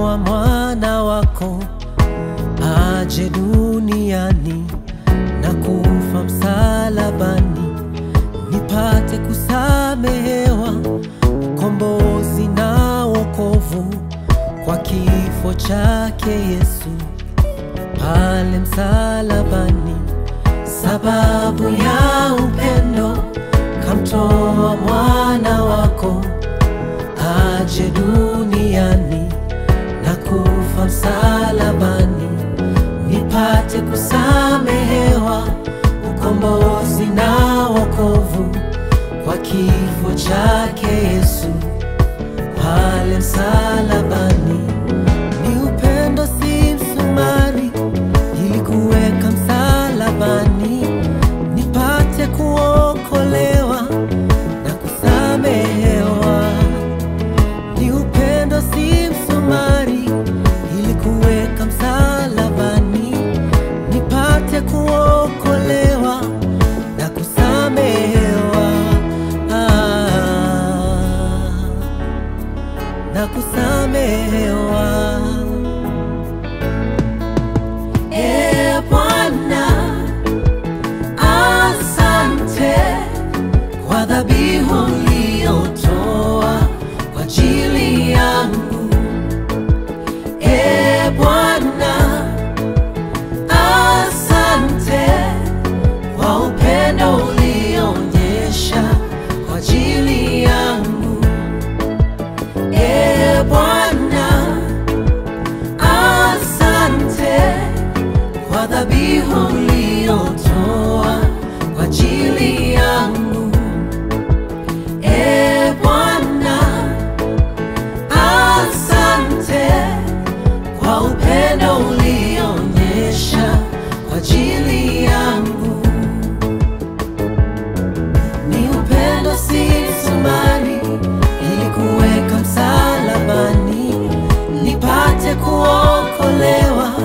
kamtoa mwana wako aje duniani na kufa msalabani, nipate kusamehewa ukombozi na wokovu kwa kifo chake Yesu pale msalabani. Sababu ya upendo kamtoa mwana wako aje duniani na kufa msalabani, nipate kusamehewa ukombozi na wokovu kwa kifo chake Yesu pale msalabani. Ni upendo, si msumari, ili kuweka msalabani, nipate kuokolewa na kusamehewa. Ni upendo, si msumari, ili kuweka msalabani, nipate kuokolewa na kusamehewa. Ah, na kusamehewa. E Bwana, asante kwa dhabihu uliyotoa kwa ajili yangu. E Bwana, asante kwa upendo ulioonyesha kwa ajili yangu. E Bwana, asante kwa dhabihu uliyotoa kwa ajili yangu. E Bwana, asante kwa upendo ulioonyesha kwa ajili yangu. Ni upendo, si msumari, ili kuweka msalabani, nipate kuokolewa